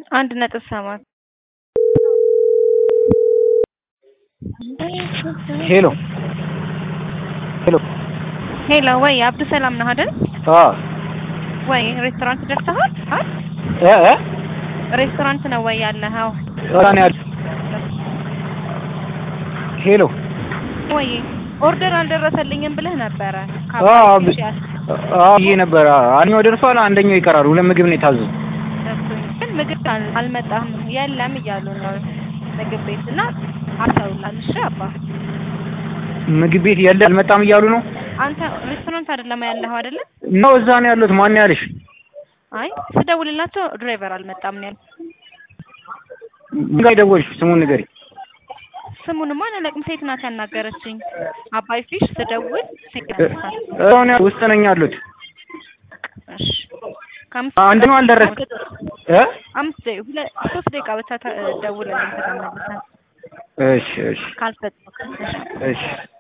አንድ ነጥብ ሰባት ሄሎ ሄሎ ሄሎ ወይ አብዱ ሰላም ነህ አይደል? አ ወይ ሬስቶራንት ደርሰሃል? አ እ እ ሬስቶራንት ነው ወይ ያለኸው? ራን ያል ሄሎ ወይ ኦርደር አልደረሰልኝም ብለህ ነበረ። አ አ ይሄ ነበር አንደኛው ደርሷል፣ አንደኛው ይቀራል። ሁለት ምግብ ነው የታዘዙ። ግን ምግብ አል- አልመጣም የለም እያሉ ነው ምግብ ቤት እና አሰሩላል። እሺ አባ ምግብ ቤት የለ አልመጣም እያሉ ነው አንተ ሬስቶራንት አይደለም ያለኸው አይደለ? ነው እዛ ነው ያሉት። ማን ነው ያለሽ? አይ ስደውልላቸው ድራይቨር አልመጣም ነው ያሉት። ምን ጋር ደወልሽ? ስሙን ንገሪ። ስሙንማ አላለቅም። ሴት ናት ያናገረችኝ። አባይ ፊሽ ስደውል ሴት ያነሳል። አሁን ውስጥ ነኝ ያሉት። እሺ ከአምስት አንደኛው አልደረስ እ አምስት ደቂቃ ሁለት ሶስት ደቂቃ ብቻ ተ- ደውልልኝ ከተመለሰ እሺ እሺ ካልፈጠ እሺ